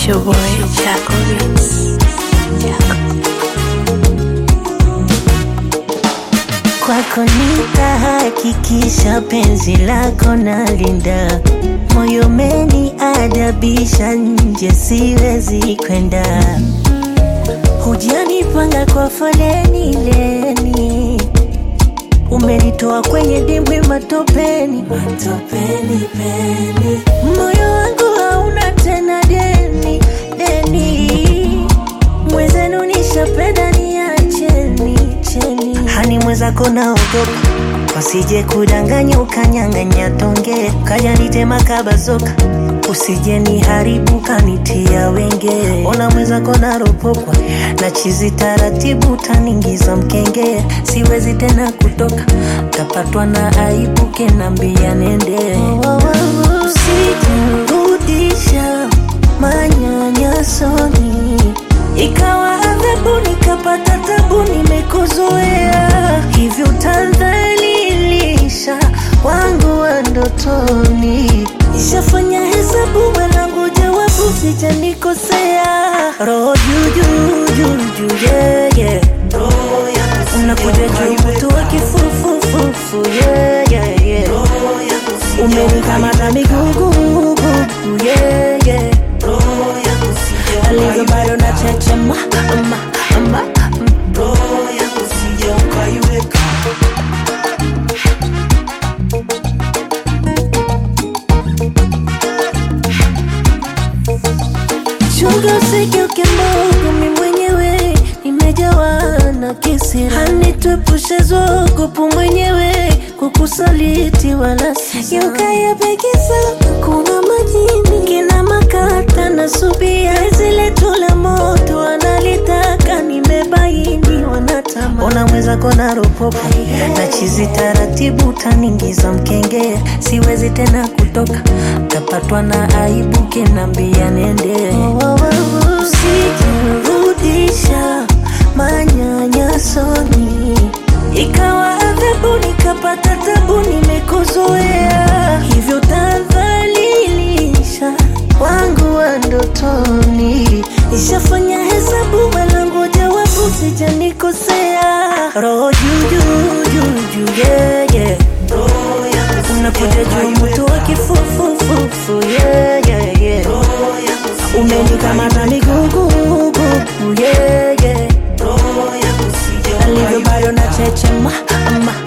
It's your boy Chaco Beats. Kwako nitahakikisha penzi lako nalinda, moyo meni adabisha, nje siwezi kwenda. Hujanipanga kwa foleni leni, umenitoa kwenye dimbwi matopeni, matopeni peni. Moyo wangu hauna tena deni deni, mwezenu nishapenda, niacheni cheni. Hani mwenzako naogopa wasije kudanganya ukanyang'anya tonge kaja nitema kabazoka usije niharibu kanitia wenge ona mwenzako naropokwa na chizi taratibu taningiza mkenge siwezi tena kutoka tapatwa na aibu kenambia nende usijirudisha manyanyasoni ikawa adhabu nikapata tabu nimekuzoea hivyo utadhalilisha wangu wa ndotoni ishafanya hesabu mwanangu jawabu sijanikosea roho juujuu yeah, yeah. unakuja juu mtu wa kifufufufu yeah, yeah, yeah. umenikamata migugugugu yeah, yeah. alivyo bado na chechema ama, ama, Chunga usigeuke mbogo, mi mwenyewe nimejawa na kisira, hanituepushe zogopu mwenyewe kukusaliti wala sisa. Yukayapekisa kuna majini kina makata na subia zile tula moto wanalitaka nimebaini wanatama ona mwenzako na ropopo na chizi taratibu taningiza mkenge siwezi tena kutoka tapatwa na aibu kinambia nende usijirudisha manyanyasoni ikawa adhabu nikapata tabu nimekuzoea hivyo tadhalilisha wangu wa ndotoni ishafanya hesabu mwanangu jawabu sijanikosea roho juujuu yeah, yeah. unakuja juu mtu wa kifufufufu yeah, yeah, yeah. umenikamata migugugugu yeah, yeah. alivyo bado na chechema ama